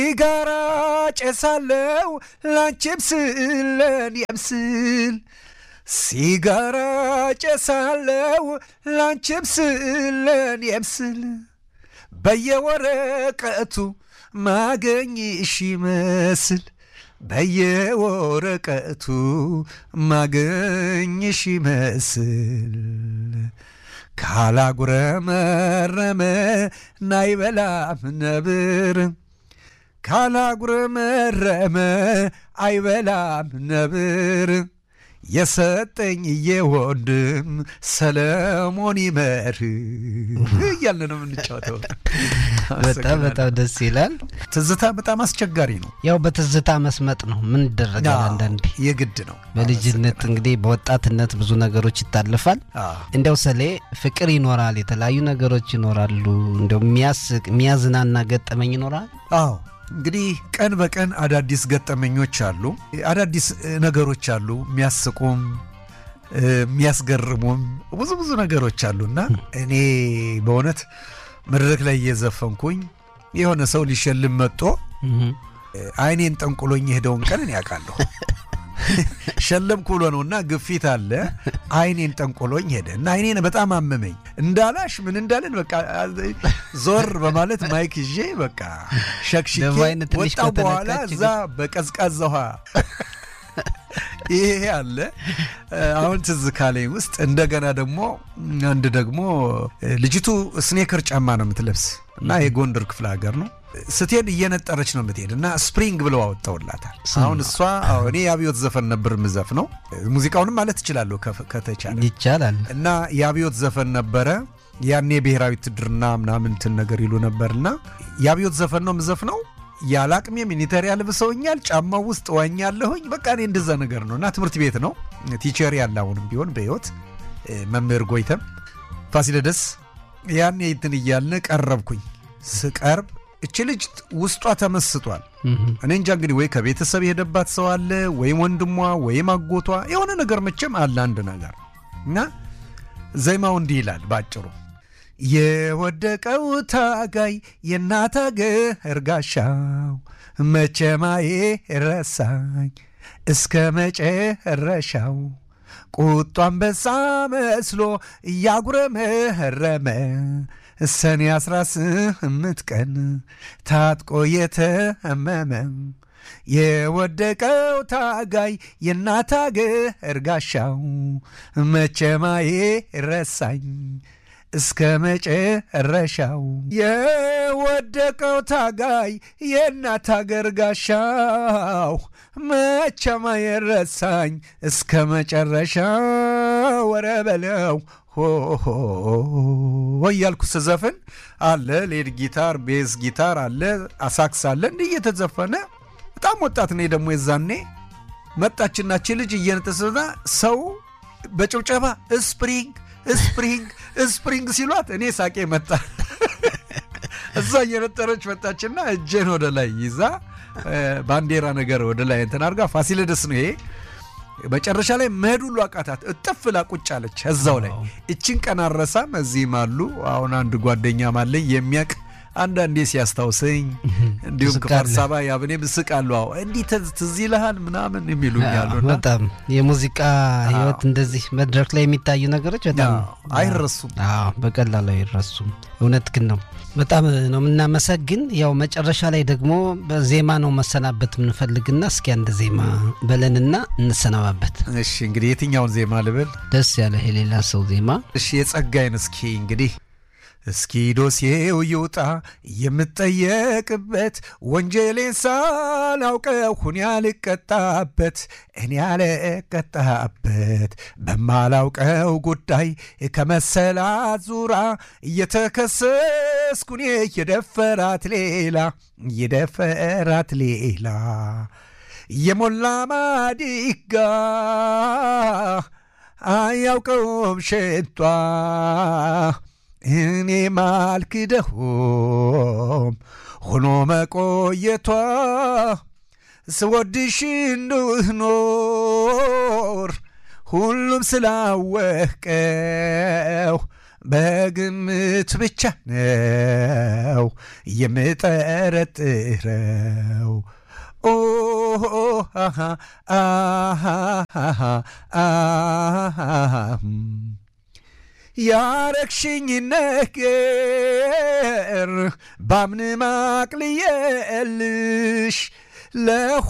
ሲጋራ ጨሳለው ላንቺም ስል ለእኔም ስል ሲጋራ ጨሳለው ላንቺም ስል ለእኔም ስል በየወረቀቱ ማገኝሽ ይመስል በየወረቀቱ ማገኝሽ ይመስል ካላጉረመረመ ናይበላም ነብር ካላጉረመረመ አይበላም ነብር የሰጠኝ የወንድም ሰለሞን ይመር እያልን ነው የምንጫወተው። በጣም በጣም ደስ ይላል። ትዝታ በጣም አስቸጋሪ ነው። ያው በትዝታ መስመጥ ነው። ምን ይደረጋል? አዎ፣ አንዳንዴ የግድ ነው። በልጅነት እንግዲህ በወጣትነት ብዙ ነገሮች ይታለፋል። አዎ። እንደው ሰሌ ፍቅር ይኖራል፣ የተለያዩ ነገሮች ይኖራሉ። እንደው የሚያስቅ የሚያዝናና ገጠመኝ ይኖራል። አዎ እንግዲህ ቀን በቀን አዳዲስ ገጠመኞች አሉ፣ አዳዲስ እ, ነገሮች አሉ፣ የሚያስቁም እ, የሚያስገርሙም ብዙ ብዙ ነገሮች አሉና እኔ በእውነት መድረክ ላይ እየዘፈንኩኝ የሆነ ሰው ሊሸልም መጥቶ እህ። እ, አይኔን ጠንቁሎኝ የሄደውን ቀን እኔ ያውቃለሁ። ሸለምኩ ብሎ ነው እና ግፊት አለ። አይኔን ጠንቆሎኝ ሄደ እና አይኔን በጣም አመመኝ። እንዳላሽ ምን እንዳለን በቃ ዞር በማለት ማይክ ይዤ በቃ ሸክሽኬ ደሞ አይነት ትንሽ ወጣው። በኋላ ከተነካች እዛ በቀዝቃዛ ውሃ ይሄ አለ። አሁን ትዝ ካለኝ ውስጥ እንደገና ደግሞ አንድ ደግሞ ልጅቱ ስኔከር ጫማ ነው የምትለብስ እና የጎንደር ክፍለ ሀገር ነው ስትሄድ እየነጠረች ነው የምትሄድ እና ስፕሪንግ ብለው አወጣውላታል። አሁን እሷ አዎ፣ እኔ የአብዮት ዘፈን ነበር ምዘፍ ነው ሙዚቃውንም ማለት እችላለሁ ከፍ- ከተቻለ ይቻላል። እና የአብዮት ዘፈን ነበረ። ያኔ ብሔራዊ ውትድርና ምናምን እንትን ነገር ይሉ ነበርና የአብዮት ዘፈን ነው ምዘፍ ነው ያለ አቅሜ ሚኒተሪ ያልብሰውኛል። ጫማው ውስጥ ዋኛለሁኝ። በቃ እኔ እንደዛ ነገር ነው እና ትምህርት ቤት ነው ቲቸር ያለ አሁንም ቢሆን በሕይወት እ፣ መምህር ጎይተም ፋሲለደስ ያኔ እንትን እያልን ቀረብኩኝ። ስቀርብ እች ልጅ ውስጧ ተመስጧል። እህ። እኔ እንጃ እንግዲህ ወይ ከቤተሰብ የሄደባት ሰው አለ ወይም ወንድሟ ወይም አጎቷ የሆነ ነገር መቼም አለ አንድ ነገር እና ዜማው እንዲህ ይላል ባጭሩ የወደቀው ታጋይ የእናት አገር ጋሻው መቼማዬ ረሳኝ እስከ መጨረሻው ቁጡ አንበሳ መስሎ እያጉረመረመ ሰኔ አስራ ስምንት ቀን ታጥቆ የተመመ የወደቀው ታጋይ የእናት አገር ጋሻው መቼማዬ ረሳኝ እስከ መጨረሻው የወደቀው ታጋይ የእናት አገር ጋሻው መቼማዬ ረሳኝ እስከ መጨረሻው ወረ በለው ሆሆ እያልኩ ስዘፍን አለ ሌድ ጊታር፣ ቤዝ ጊታር አለ፣ አሳክስ አለ እንዲህ እየተዘፈነ በጣም ወጣት ነኝ ደግሞ የዛኔ መጣችናች ልጅ እየነጠሰና ሰው በጭብጨባ ስፕሪንግ ስፕሪንግ ስፕሪንግ ሲሏት እኔ ሳቄ መጣ። እዛ እየነጠረች መጣችና እጄን ወደ ላይ ይዛ እ፣ ባንዲራ ነገር ወደ ላይ እንትን አድርጋ ፋሲለደስ ነው ይሄ መጨረሻ ላይ መሄድ ሁሉ አቃታት። እጥፍ ላ ቁጭ አለች እዛው ላይ። እችን ቀን አረሳም። እዚህም አሉ አሁን አንድ ጓደኛም አለኝ የሚያቅ አንዳንዴ ሲያስታውሰኝ እንዲሁም ትስቃለህ። ከአዲስ አበባ ያብኔ ምስቃለሁ። አዎ እንዲህ ተዝ- ትዝ ይልሃል ምናምን የሚሉ ያሉና በጣም የሙዚቃ ህይወት እንደዚህ መድረክ ላይ የሚታዩ ነገሮች በጣም አዎ፣ አይረሱም። አዎ በቀላሉ አይረሱም። እውነት ግን ነው። በጣም ነው የምናመሰግን። ያው መጨረሻ ላይ ደግሞ በዜማ ነው መሰናበት የምንፈልግና እስኪ አንድ ዜማ በለንና እንሰናባበት። እሺ እንግዲህ የትኛውን ዜማ ልብል? ደስ ያለ የሌላ ሰው ዜማ እሺ የጸጋይን እስኪ እንግዲህ እስኪ ዶሴው ይውጣ የምጠየቅበት ወንጀሌን ሳላውቀው ሁን ያልቀጣበት እኔ ያልቀጣበት በማላውቀው ጉዳይ ከመሰላት ዙራ እየተከሰስኩ እኔ የደፈራት ሌላ የደፈራት ሌላ የሞላ ማዲጋ አያውቀውም ሸቷ እኔ ማልክደሆም ሆኖ መቆየቷ ስወድሽ እንድኖር ሁሉም ስላወቀው በግምት ብቻ ነው የምጠረጥረው ኦ አሃ አሃ አሃ ያረግሽኝ ነገር ባምን ማቅልየልሽ